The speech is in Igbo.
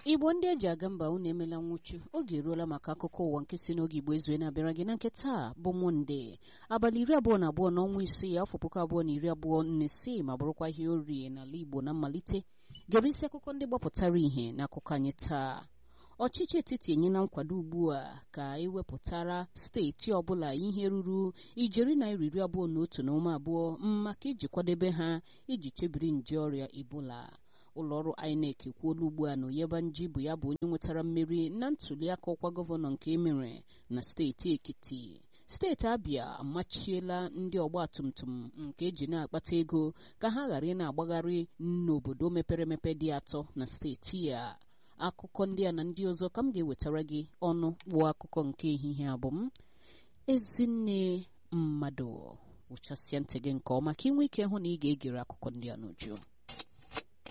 igbo ndị eji aga mba unu emela nwụchu oge eruola maka akụkọ ụwa nke si n'oge igbo ezue na-abịara gị na nke taa bụ monde abalị iri abụọ na abụọ n'ọnwa isii afọ puku abụọ na iri abụọ na isii ma bụrụkwa ihe orie n'ala igbo na mmalite gere isi akụkọ ndị gbapụtara ihe n'akụkọ anyị taa ọchịchị etiti enyela nkwado ugbu a ka ewepụtara steeti ọbụla ihe ruru ijeri naira iri abụọ na otu na ụma abụọ maka iji kwadebe ha iji chebiri nje ọrịa ebola ụlọọrụ inec ekwuola ugbu a na Oyebanji bụ ya bụ onye nwetara mmeri na ntuliaka ọkwa gọvanọ nke emere na steeti ekiti steeti abịa amachiela ndị ọgbatumtum nke eji na-akpata ego ka ha ghara ị na-agbagharị n'obodo mepere emepe dị atọ na steeti a akụkọ ndị a na ndị ọzọ ka m ga-ewetara gị ọnụ kpụọ akụkọ nke ehihie abụ m ezinne mmadụ wụchasịa ntị gị nke ọma ka ị nwee ike hụ na ị ga-egere akụkọ ndị a n'uju